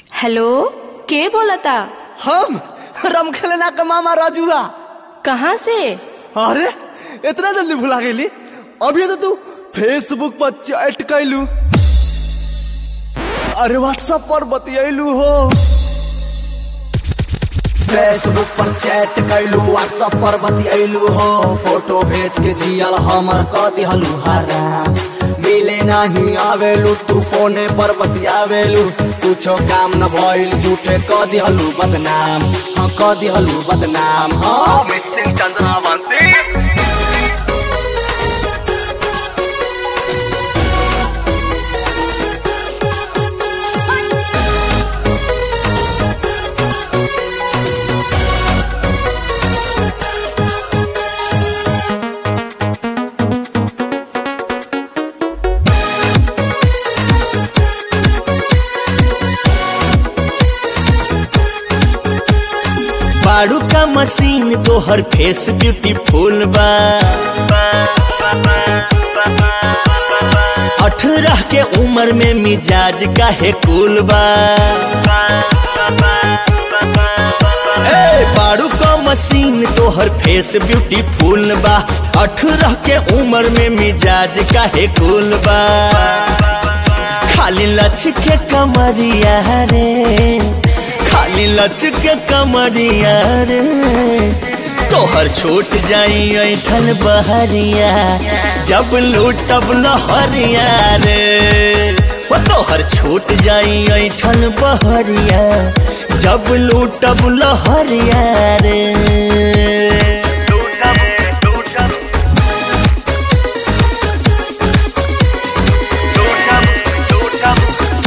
Hello के बोलता हम रमखेलना का मामा राजुआ कहाँ से अरे इतना जल्दी भुला गेली अभी तो तू फेसबुक पर चैट कैलू अरे व्हाट्सएप पर बतियलू हो फेसबुक पर चैट कैलू व्हाट्सएप पर बतियलू हो फोटो भेज के जियल हमर क दिहलू हराम मिले नहीं आवेलू तू फोने पर बतियावेलू कुछो काम न भइल झूठे क दिहलू बदनाम हाँ क दिहलू बदनाम हाँ मिसिंग चंद्रावंती बाड़ू का मशीन तोहर फेस ब्यूटीफुल बा अठारह के उम्र में मिजाज काहे कुल बा ए, बाड़ू का मशीन तोहर फेस ब्यूटीफुल बा अठारह के उम्र में मिजाज काहे कुल बा खाली लच के कमरिया रे खाली लच के कमरिया रे तोहर छूट जाई ऐठन बहरिया जब लूटब लहरिया रे वो तोहर छूट जाई ऐठन बहरिया जब लूटब लहरिया रे लूटब लूटब लूटब लूटब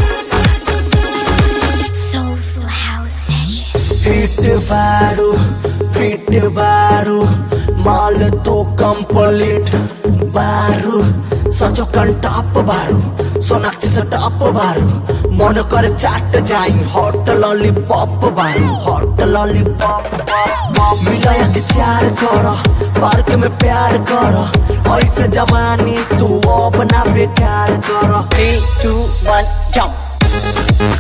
Soulful House Session. फिट बारू फिट बारू माल तो कंप्लीट बारू सचो कंटाप बारू सोनाक्षी से टॉप बारू मन कर चाट जाई हॉट लॉलीपॉप बारू हॉट लॉलीपॉप मिलाया के चार कर पार्क में प्यार कर ऐसे जवानी तू अब ना बेकार कर Three, two, one, jump.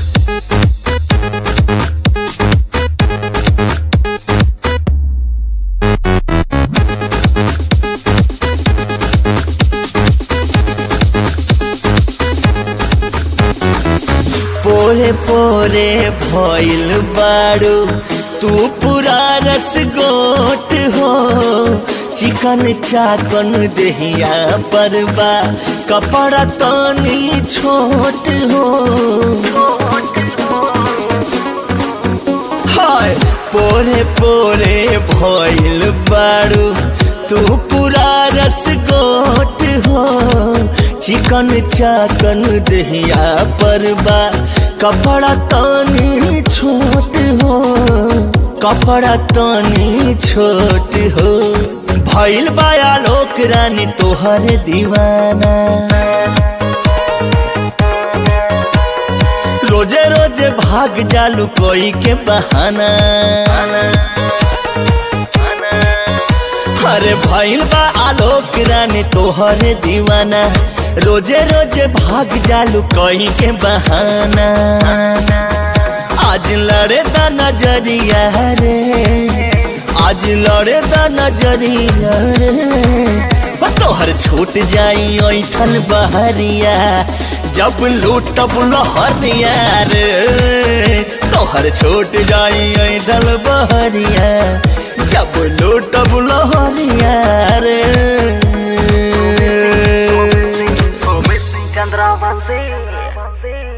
पोरे पोरे भइल बाड़ू तू पूरा रस गोट हो चिकन चाकन देहिया परबा कपड़ा तनी छोट हो हाय पोरे पोरे भइल बाड़ू तू पूरा रस गोट हो चिकन चाकन दहिया परबा कपड़ा तनी छोट हो कपड़ा तनी छोट हो भइल बाया लोक रानी तोहर दीवाना रोजे रोजे भाग जालू कोई के बहाना अरे भइल बा आलोक रानी तोहर दीवाना रोजे रोजे भाग जालू कोई के बहाना आज लड़े दा नजरिया रे आज लड़े दा नजरिया रे ओ तोहर छूट जाई ऐठन बहरिया जब लूटब लहरिया रे तोहर छूट जाई ऐठन बहरिया जब लूटब लहरिया रे Chandra Vansi.